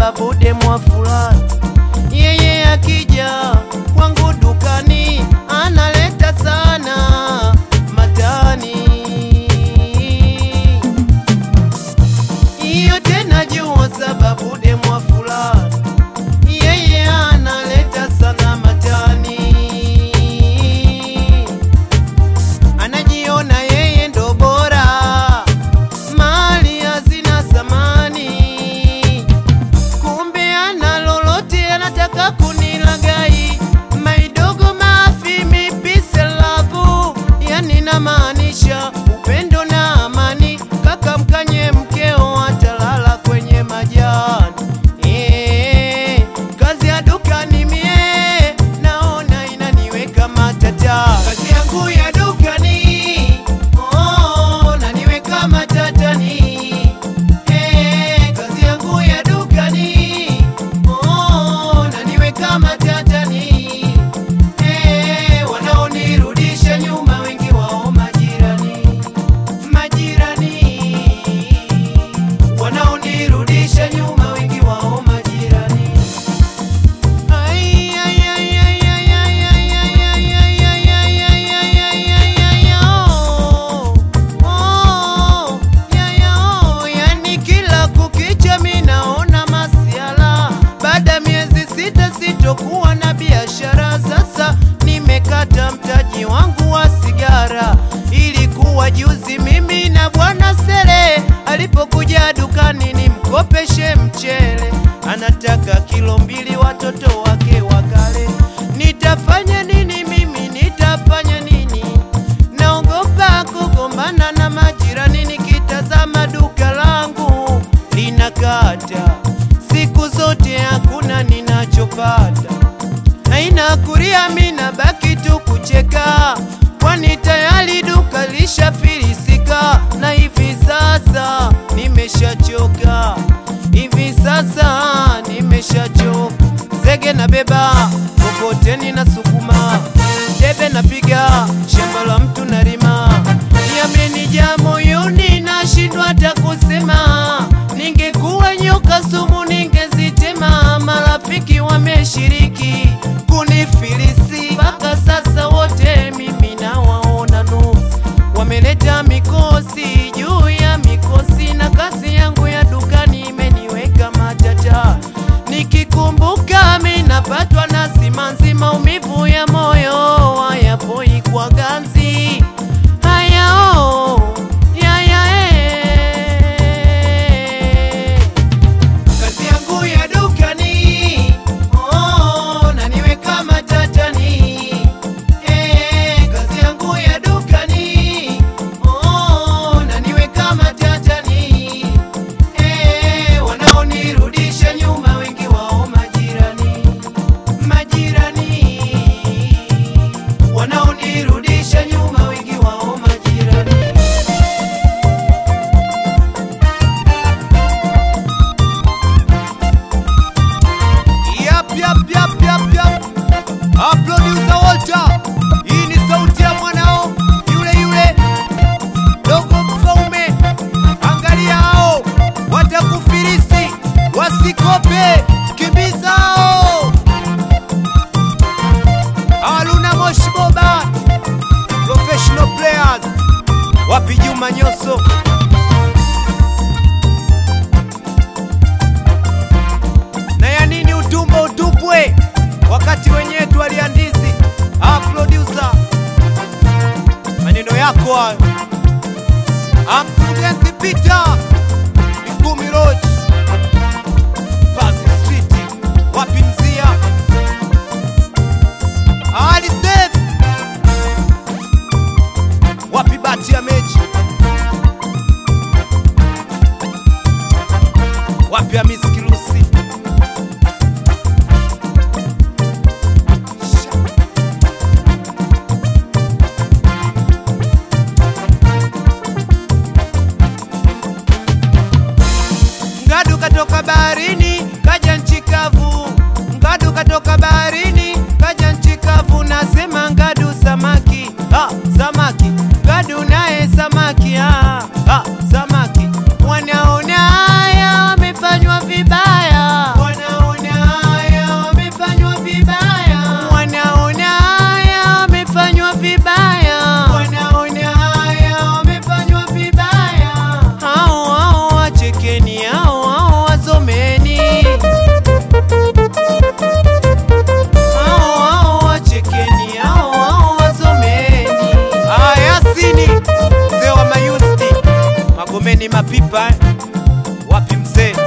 sababu demwa fulani yeye akija kwangu dukani analeta sana matani hiyo tena jua sababu demwa fulani yeye analeta sana matani anajiona yeye ndo bora mali hazina thamani kumbe ana lolote anataka kunilagai maidogo mafimi pise lavu yani namaanisha upendo na amani kaka mkanye mkeo atalala kwenye majani Eh, kazi ya dukani mie naona inaniweka matata kazi yangu ya dukani oh, naniweka matatani Eh, kazi yangu ya dukani oh, naniweka matatani Eh, wanaonirudisha nyuma wengi wao majirani majirani wanaonirudisha nyuma wengi wao majirani Ay, ay, ay, ay, ay, ay, ay, ay, ay, ay, ay, ay, ay, ay, ay, ay, ay, oh. Oh, ya, ya, oh. Yani kila kukicha mi naona masiala baada ya miezi sita sitokuwa na biashara sasa nimekata mtaji wangu wa sigara ilikuwa juzi mimi na bwana sere alipokuja dukani nimkopeshe mchele anataka kilo mbili watoto wake wakale nitafanya nini mimi nitafanya nini naogopa kugombana na majirani nikitazama duka langu linakata siku zote hakuna ninachopata haina kuria mina baki tu kucheka kwani tayari duka lishafilisika na hivi sasa nimeshachoka hivi sasa nimeshachoka zege na beba kokoteni na sukuma debe napiga shamba la mtu nalima yamenijaa moyoni nashindwa hata kusema ningekuwa nyoka sumu ningezitema marafiki wameshiriki kunifilisi mpaka sasa wote mimi nawaona nusu wameleta mikosi juu ya mikosi na kazi yangu ya dukani imeniweka matata nikikumbuka mi napatwa na simanzi maumivu ya moyo hayapoi kwa ganzi hayao yaya eh. Kazi yangu ya dukani oh, naniweka matatani eh, kazi yangu ya dukani oh, naniweka matatani eh, wanaonirudisha nyuma wengi wao majirani majirani wanaonirudisha nyuma wengi wao majirani Yap, yap, yap, yap, yap. Ah, producer Walter. Hii ni sauti ya mwanao yule yule dogo mfaume. Angalia hao watakufilisi, wasikope, kimbiza hao. Haruna Moshi Boba, professional players. Wapi Juma Nyoso? na ya nini utumbo utupwe wakati wenyewe twaliandizi ah, producer maneno yako hayo ah, mkurugenzi Peter Ikumi Lodge Pazi Street wapi mzia Ali Steph wapi bati ya mechi wapi Hamisi Kirusi Ngadu katoka baharini kaja nchi kavu, Ngadu katoka baharini kaja nchi kavu, nasema Ngadu samaki ah, samaki Ngadu naye samaki ah, ah, samaki wanaona haya wamefanywa vibaya mzee